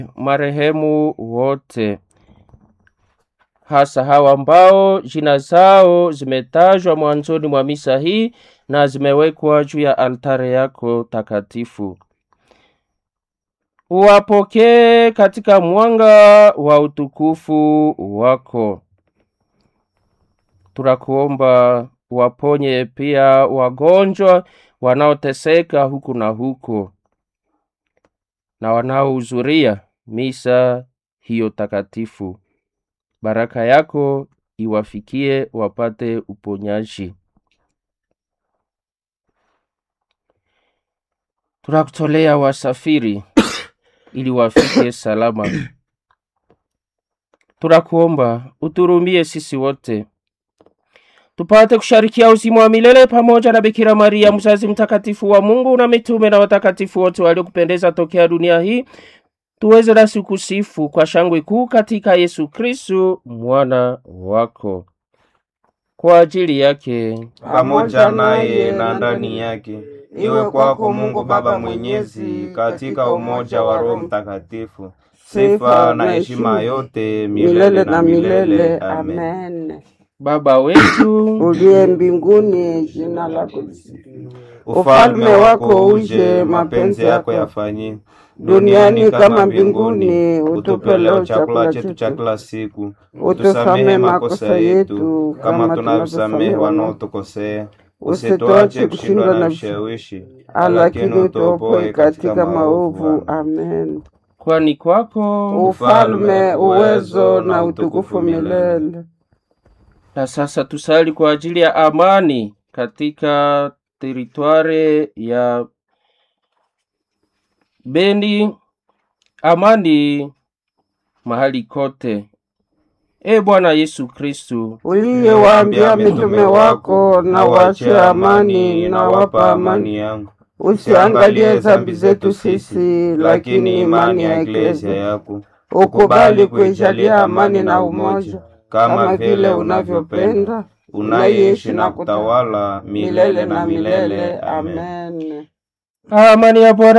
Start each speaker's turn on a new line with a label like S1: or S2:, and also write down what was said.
S1: marehemu wote, hasa hawa ambao jina zao zimetajwa mwanzoni mwa misa hii na zimewekwa juu ya altare yako takatifu. Uwapokee katika mwanga wa utukufu wako. Tunakuomba waponye pia wagonjwa wanaoteseka huku na huko na wanaohudhuria misa hiyo takatifu. Baraka yako iwafikie wapate uponyaji. Tunakutolea wasafiri ili wafike salama. Tunakuomba uturumie sisi wote tupate kusharikia uzima wa milele pamoja na Bikira Maria mzazi mtakatifu wa Mungu na mitume na watakatifu wote waliokupendeza tokea dunia hii, tuweze nasi kusifu kwa shangwe kuu katika Yesu Kristu mwana wako. Kwa ajili yake
S2: pamoja naye na ndani yake, iwe kwako Mungu Baba Mwenyezi, katika umoja wa Roho Mtakatifu, sifa na heshima yote milele na milele. Amen.
S3: Amen.
S1: Baba wetu
S3: Uliye mbinguni, jina lako lisifiwe.
S2: Ufalme wako uje, mapenzi yako yafanyike duniani kama mbinguni. Utupe leo chakula chetu cha kila siku, utusamehe makosa yetu kama tunavyosamehe wanaotukosea, usituache kushindwa na vishawishi, lakini utuopoe katika maovu.
S3: Amen.
S1: kwani kwako
S3: Ufalme, uwezo na utukufu milele.
S1: Na sasa tusali kwa ajili ya amani katika teritware ya Beni, amani mahali kote. E Bwana Yesu Kristu,
S3: Uliyewaambia mitume wako, na waachie amani, na wapa amani.
S2: yangu
S3: Usiangalie dhambi zetu sisi, lakini imani ya Eklesia
S2: yako
S3: ukubali kuijalia amani na umoja, kama vile unavyopenda
S2: unaishi na kutawala milele na milele. Amen.
S3: Amen.
S1: amani ya Bwana